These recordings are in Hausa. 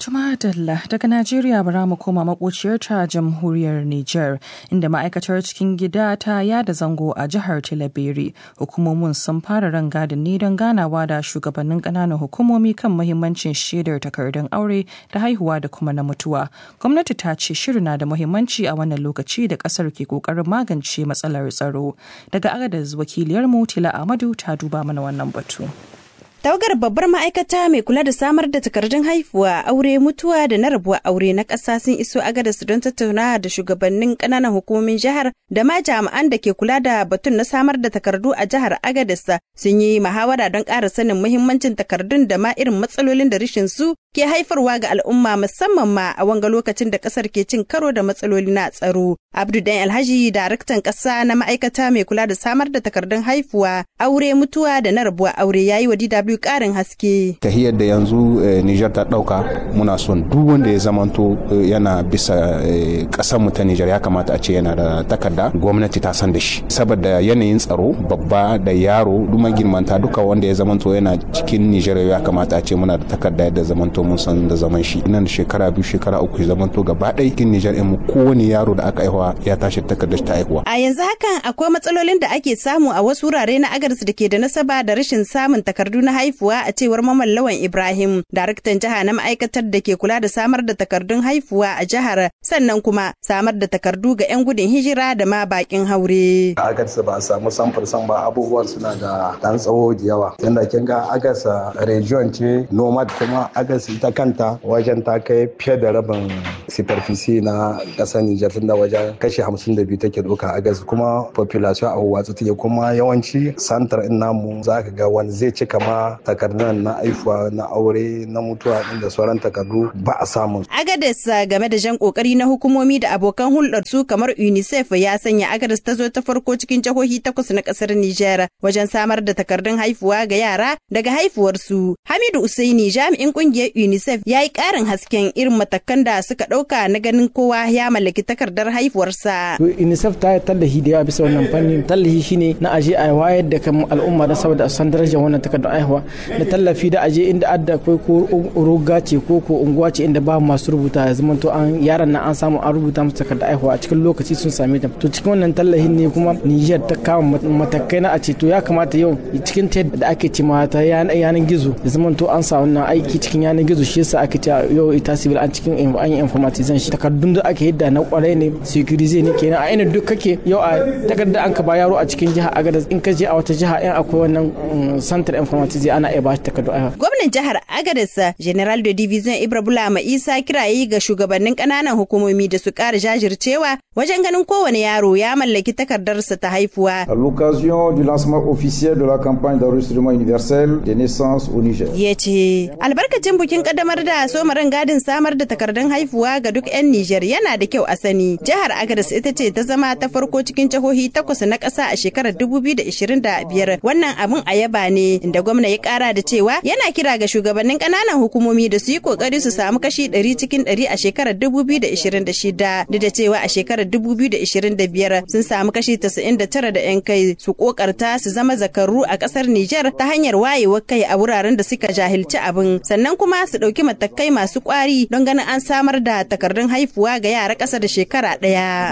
Tumadalla daga Najeriya bara mu koma makociyar ta jamhuriyar Nijar inda ma'aikatar cikin gida ta yada zango a jihar Tilaberi. Hukumomin sun fara rangadin ne don ganawa da shugabannin ƙananan hukumomi kan muhimmancin shaidar takardun aure da haihuwa da kuma na mutuwa. Gwamnati ta ce shirin na da muhimmanci a wannan lokaci da ƙasar ke ƙoƙarin magance matsalar tsaro. Daga Agadez wakiliyarmu Tila Ahmadu ta duba mana wannan batu. Tawagar babbar ma'aikata mai kula da samar da takardun haihuwa, aure, mutuwa da na rabuwa aure na ƙasa sun iso agadas don tattaunawa da shugabannin ƙananan hukumomin jihar da ma jami'an da ke kula da batun na samar da takardu a jihar agadas sun yi muhawara don ƙara sanin muhimmancin takardun da ma irin matsalolin da rashin su ke haifarwa ga al'umma musamman ma a wanga lokacin da ƙasar ke cin karo da matsaloli na tsaro. Abdu Dan Alhaji, daraktan ƙasa na ma'aikata mai kula da samar da takardun haihuwa, aure, mutuwa da na rabuwa aure yayi wa DW biyu karin haske. Tahiyar da yanzu Nijar ta dauka muna son duk wanda ya zamanto yana bisa kasar mu ta Nijar ya kamata a ce yana da takarda gwamnati ta san da shi saboda yanayin tsaro babba da yaro duk magirmanta duka wanda ya zamanto yana cikin Nijar ya kamata a ce muna da takarda yadda zamanto mun san da zaman shi nan da shekara biyu shekara uku ya zamanto gaba ɗaya cikin Nijar mu kowane yaro da aka aihuwa ya tashi takardar ta aihuwa. A yanzu hakan akwai matsalolin da ake samu a wasu wurare na agarsu da ke da nasaba da rashin samun takardu na haihuwa a cewar Maman Lawan Ibrahim, daraktan jiha na ma'aikatar da ke kula da samar da takardun haihuwa a jihar, sannan kuma samar da takardu ga 'yan gudun hijira da ma bakin haure. Agarsa ba a samu samfur ba abubuwan suna da dan tsawo da yawa. Yanda kin ga Agarsa region ce nomad kuma Agarsa ita kanta wajen ta kai fiye da rabin superficie na ƙasar Nijar tunda wajen kashi hamsin da biyu take ɗauka Agarsa kuma population a watsa take kuma yawanci santar in namu za ka ga wani zai cika ma takardun na aifuwa na aure na mutuwa da sauran takardu ba a samun. Agades game da jan kokari na hukumomi da abokan hulɗar su kamar UNICEF ya sanya Agades ta zo ta farko cikin jihohi takwas na ƙasar Nijar wajen samar da takardun haifuwa ga yara daga haifuwarsu. Hamidu Usaini jami'in ƙungiyar UNICEF ya yi ƙarin hasken irin matakan da suka ɗauka na ganin kowa ya mallaki takardar haifuwarsa. UNICEF ta yi tallahi da yawa bisa wannan fanni. Tallahi shine na aje a wayar da kan al'umma don saboda a san darajar wannan takardar haihuwa. da tallafi da aje inda adda akwai ko roga ce ko ko unguwa ce inda ba masu rubuta ya zama to an yaran nan an samu an rubuta musu takarda aihuwa a cikin lokaci sun same ta to cikin wannan tallahin ne kuma Niger ta kama matakai na a ce to ya kamata yau cikin ta da ake ce ta yanan gizo ya zama to an sa wannan aiki cikin yanan gizo shi yasa ake ce yau ita civil an cikin an yi informatization shi takardun da ake yadda na kwarai ne securize ne kenan a ina duk kake yau a takarda an ka ba yaro a cikin jiha agadas in ka je a wata jiha in akwai wannan center informatization ana iya ba shi takardu a Gwamnan jihar Agadez General de Division Ibra Bulama Isa kirayi ga shugabannin ƙananan hukumomi da su ƙara jajircewa wajen ganin kowane yaro ya mallaki takardarsa ta haifuwa. À l'occasion du lancement officiel de la campagne d'enregistrement universel des naissances au Niger. Ya ce, albarkacin bikin kaddamar da somarin gadin samar da takardun haifuwa ga duk 'yan Nijar yana da kyau a sani. Jihar Agadez ita ce ta zama ta farko cikin jihohi takwas na ƙasa a shekarar 2025. Wannan abin a yaba ne inda gwamna ya ƙara da cewa yana kira ga shugabannin ƙananan hukumomi da su yi ƙoƙari su samu kashi 100 cikin 100 a shekarar 2026 duk da cewa a shekarar 2025 sun samu kashi 99 da 'yan kai su ƙoƙarta su zama zakaru a ƙasar Nijar ta hanyar wayewar kai a wuraren da suka jahilci abin sannan kuma su ɗauki matakai masu ƙwari don ganin an samar da takardun haifuwa ga yara ƙasa da shekara ɗaya.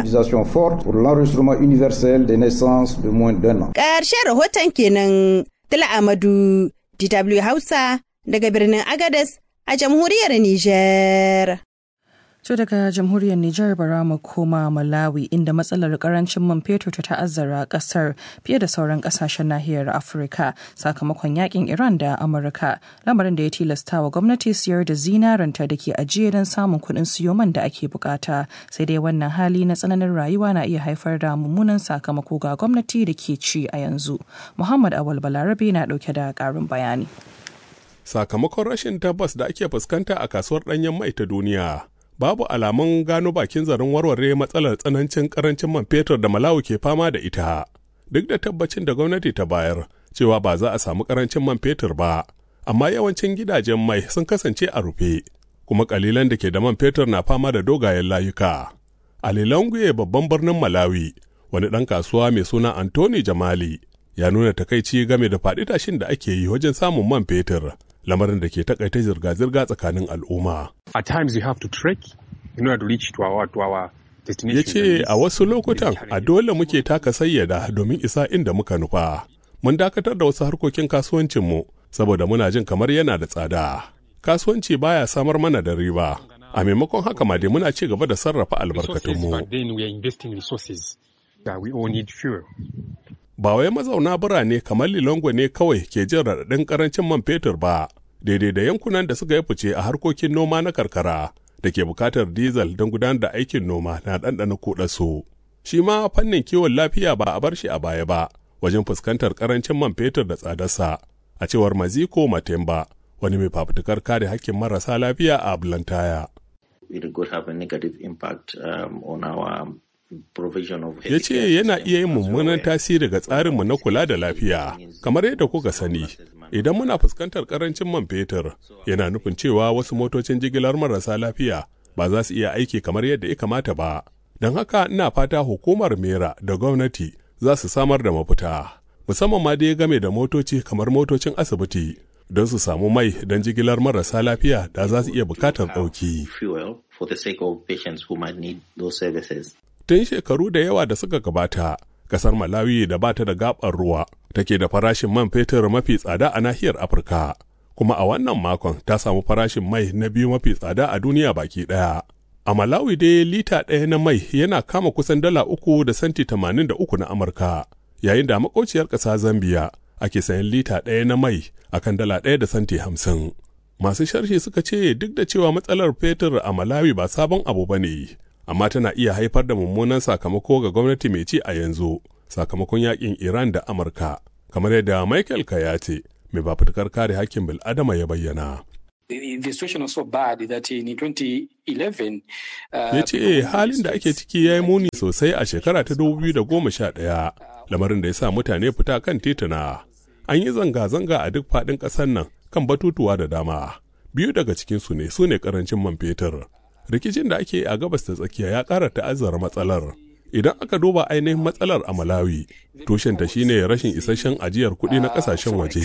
Ƙarshen rahoton kenan Tila Amadu DW Hausa daga birnin Agades a jamhuriyar Nijar. To daga jamhuriyar Nijar bara mu koma Malawi inda matsalar karancin man fetur ta ta'azzara kasar fiye da sauran kasashen nahiyar Afirka sakamakon yakin Iran da Amurka lamarin da ya tilasta wa gwamnati siyar da zinaranta da ke ajiye don samun kuɗin siyo man da ake bukata sai dai wannan hali na tsananin rayuwa na iya haifar da mummunan sakamako ga gwamnati da ke ci a yanzu. Muhammad Awal Balarabe na ɗauke da ƙarin bayani. Sakamakon rashin tabbas da ake fuskanta a kasuwar ɗanyen mai ta duniya. babu alamun gano bakin zarin warware matsalar tsanancin karancin man fetur da Malawi ke fama da ita. Duk da tabbacin da gwamnati ta bayar cewa ba za a samu karancin man fetur ba, amma yawancin gidajen mai sun kasance a rufe, kuma kalilan da ke da man fetur na fama da dogayen layuka. A Lilongwe babban birnin Malawi, wani ɗan kasuwa mai suna Anthony Jamali ya nuna takaici game da faɗi tashin da ake yi wajen samun man fetur. lamarin da ke takaita zirga-zirga tsakanin al'umma. At times you have to trek in order to reach to our, to our ya ce a wasu lokutan a dole muke taka sayyada domin isa inda muka nufa mun dakatar da wasu harkokin kasuwancinmu saboda muna jin kamar yana da tsada kasuwanci baya samar mana da riba a maimakon haka ma dai muna ci gaba da sarrafa albarkatunmu ba wai mazauna birane kamar lilongwe ne kawai ke jin raɗaɗin ƙarancin man fetur ba daidai da yankunan da suka yi fice a harkokin noma na karkara da ke bukatar diesel don gudanar da aikin noma na ɗanɗana kuɗasu. Shi ma fannin kiwon lafiya ba a bar shi a baya ba wajen fuskantar ƙarancin man fetur da tsadarsa, a cewar Maziko Matemba, wani mai fafutukar kare hakkin marasa lafiya a Ablantaya. It could have a negative impact um, on our ya ce yana iya yin mummunan tasiri ga tsarinmu na kula da lafiya kamar yadda kuka sani idan muna fuskantar karancin man fetur yana nufin cewa wasu motocin jigilar marasa lafiya ba za su iya aiki kamar yadda ya kamata ba don haka ina fata hukumar mera da gwamnati za su samar da mafita musamman ma dai game da motoci kamar motocin asibiti don su samu mai don jigilar marasa lafiya da za su iya bukatar ɗauki. Tun shekaru da yawa da suka gabata, kasar Malawi da bata da gabar ruwa take da farashin man fetur mafi tsada a nahiyar Afirka. Kuma a wannan makon ta samu farashin mai na biyu mafi tsada a duniya baki ɗaya. A Malawi dai lita ɗaya na mai yana kama kusan dala uku da santi tamanin da uku na Amurka, yayin da makauciyar ƙasa Zambiya ake sayan lita ɗaya na mai akan dala ɗaya da santi hamsin. Masu sharhi suka ce duk da cewa matsalar fetur a Malawi ba sabon abu ba ne, amma tana iya haifar da mummunan sakamako ga gwamnati mai ci a yanzu sakamakon yakin Iran da Amurka, kamar yadda Michael Kayate mai fafutukar kare hakkin bil'adama ya bayyana. The situation was so bad that in 2011 ya ce halin da ake ciki ya yi muni sosai a shekara ta 2011 lamarin da ya sa mutane fita kan tituna an yi zanga-zanga a duk faɗin ƙasar nan kan batutuwa da dama biyu daga cikinsu ne su ne ƙarancin man fetur rikicin da ake a gabas ta tsakiya ya ƙara ta'azzara matsalar idan aka duba ainihin matsalar a malawi tushenta shine rashin isasshen ajiyar kuɗi na ƙasashen waje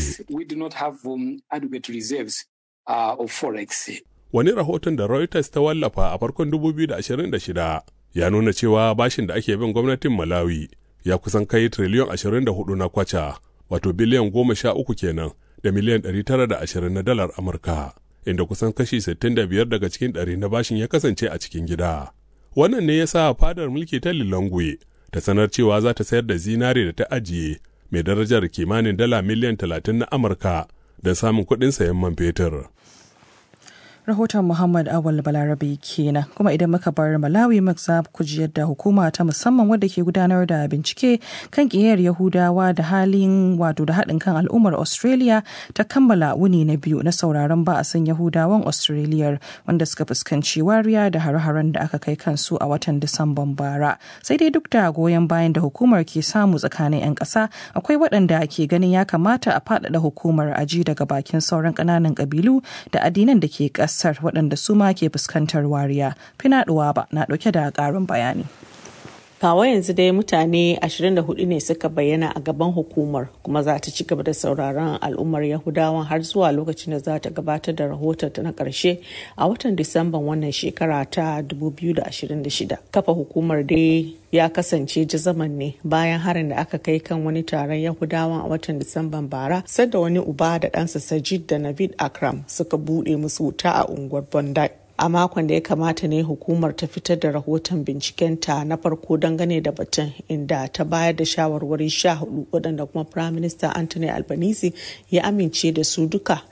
wani rahoton da reuters ta wallafa a farkon 2026 ya nuna cewa bashin da ake bin gwamnatin malawi ya kusan kai triliyon 24 na kwacha wato biliyan 13 kenan da miliyan 920 na dalar amurka inda kusan kashi 65 daga cikin ɗari na bashin ya kasance a cikin gida. Wannan ne ya sa fadar mulki ta Lilongwe ta sanar cewa za ta sayar da zinare da ta ajiye mai darajar kimanin dala miliyan 30 na Amurka don samun kuɗin sayan man fetur. rahoton Muhammad Awal Balarabe kenan kuma idan muka bar Malawi za ku ji yadda hukuma ta musamman wadda ke gudanar da bincike kan ƙiyar Yahudawa da halin wato da haɗin kan al'ummar Australia ta kammala wuni na biyu na sauraron ba'asin Yahudawan Australia wanda suka fuskanci wariya da hare-haren da aka kai kansu a watan Disamban bara sai dai duk da goyon bayan da hukumar ke samu tsakanin 'yan ƙasa akwai waɗanda ke ganin ya kamata a faɗaɗa hukumar aji daga bakin sauran ƙananan ƙabilu da addinan da ke ƙasa kasar waɗanda su ma ke fuskantar wariya finaɗuwa ba na ɗauke da ƙarin bayani kawo yanzu dai mutane 24 ne suka bayyana a gaban hukumar kuma za ta ci gaba da sauraron al'ummar yahudawan har zuwa lokacin da za ta gabatar da rahoton na ƙarshe a watan disamban wannan shekara ta 2026 kafa hukumar dai ya kasance jazaman ne bayan harin da aka kai kan wani taron yahudawan a watan disamban bara sadda wani uba da ɗansa sajid da navid akram suka buɗe musu wuta a unguwar bondi a makon da ya kamata ne hukumar ta fitar da rahoton bincikenta na farko dangane da batun inda ta bayar da shawarwari sha hudu waɗanda kuma prime minister anthony albanese ya amince da su duka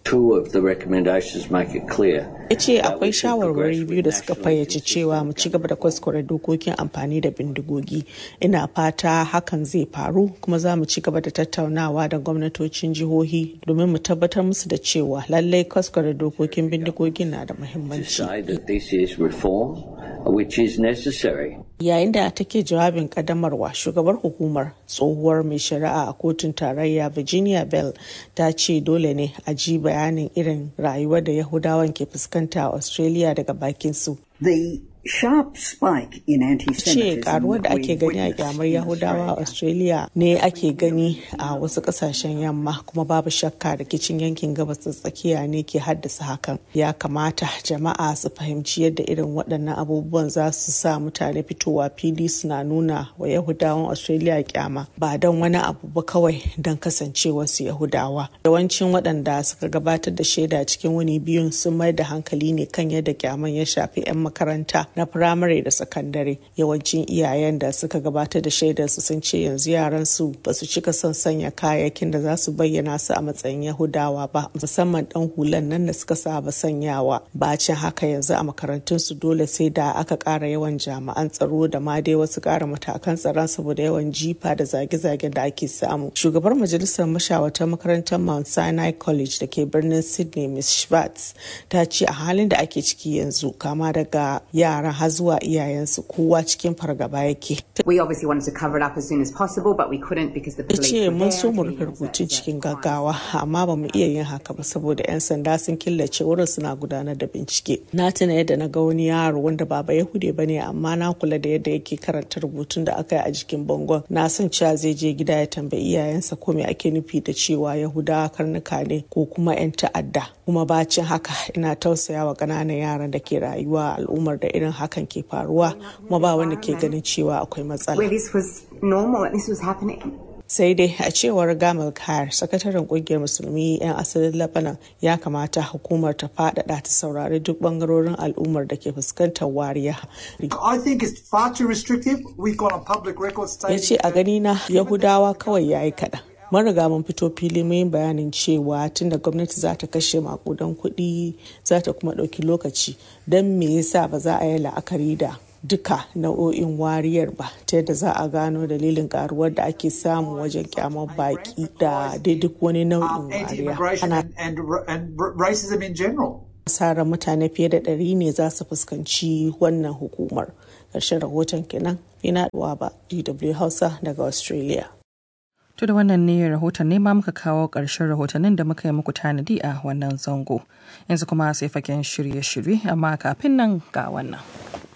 ya ce akwai shawarwari biyu da suka fayyace cewa mu ci gaba da kwaskwara dokokin amfani da bindigogi ina fata hakan zai faru kuma za mu ci gaba da tattaunawa da gwamnatocin jihohi domin mu tabbatar musu da cewa lallai kwaskwara dokokin bindigogin na da muhimmanci that this is reform which is necessary. Yayin da take jawabin kaddamarwa shugabar hukumar tsohuwar mai shari'a a kotun tarayya Virginia Bell ta ce dole ne a ji bayanin irin rayuwar da Yahudawan ke fuskanta a Australia daga bakin su. The sharp spike in anti-Semitism. ce karuwar da ake gani a kyamar yahudawa a australia ne ake gani a wasu kasashen yamma kuma babu shakka rikicin yankin gabas da tsakiya ne ke haddasa hakan ya kamata jama'a su fahimci yadda irin waɗannan abubuwan za su sa mutane fitowa fili suna nuna wa yahudawan australia kyama ba don wani abu ba kawai don kasancewar su yahudawa yawancin waɗanda suka gabatar da shaida cikin wani biyun sun mai da hankali ne kan yadda kyaman ya shafi 'yan makaranta na firamare da sakandare yawancin iyayen da suka gabatar da shaidarsu sun ce yanzu yaran su ba su cika son sanya kayayyakin da za su bayyana su a matsayin yahudawa ba musamman dan hulan nan da suka saba sanyawa bacin haka yanzu a makarantun su dole sai da aka ƙara yawan jami'an tsaro da ma dai wasu ƙara matakan tsaron saboda yawan jifa da zage-zage da ake samu shugabar majalisar mashawartar makarantar mount sinai college da ke birnin sydney miss schwartz ta ce a halin da ake ciki yanzu kama daga yara yaran har zuwa iyayensu kowa cikin fargaba yake. We obviously wanted to cover it up as soon as possible but we couldn't because the police ce mun so mu rufe rubutun cikin gaggawa amma ba mu iya yin haka ba saboda 'yan sanda sun killace wurin suna gudanar da bincike. Na tuna yadda na ga wani yaro wanda ba ba Yahude ba ne amma na kula da yadda yake karanta rubutun da aka yi a jikin bangon. Na san cewa zai je gida ya tambayi iyayensa ko me ake nufi da cewa Yahudawa karnuka ne ko kuma 'yan ta'adda. Kuma bacin haka ina tausaya wa ƙananan yaran da ke rayuwa al'ummar da irin hakan ke faruwa kuma ba wanda ke ganin cewa akwai matsala. sai dai a cewar gamal kayar sakataren kungiyar musulmi 'yan asalin lebanon ya kamata hukumar ta faɗaɗa ta saurari duk bangarorin al'ummar da ke fuskantar wariya ya ce a gani na yahudawa kawai ya yi kaɗan mun riga mun fito fili mun bayanin cewa tunda gwamnati za ta kashe makudan kuɗi za ta kuma ɗauki lokaci don me yasa ba za a yi la'akari da duka nau'o'in wariyar ba ta yadda za a gano dalilin karuwar da ake samu wajen kyamar baki da dai duk wani nau'in wariya ana asarar mutane fiye da ɗari ne za su fuskanci wannan hukumar ƙarshen rahoton kenan ina ba dw hausa daga australia To da wannan ne rahoton ne ma muka kawo ƙarshen rahotannin da muka yi muku tanadi a wannan zango. Yanzu kuma sai fagen shirye-shirye amma kafin nan ga wannan.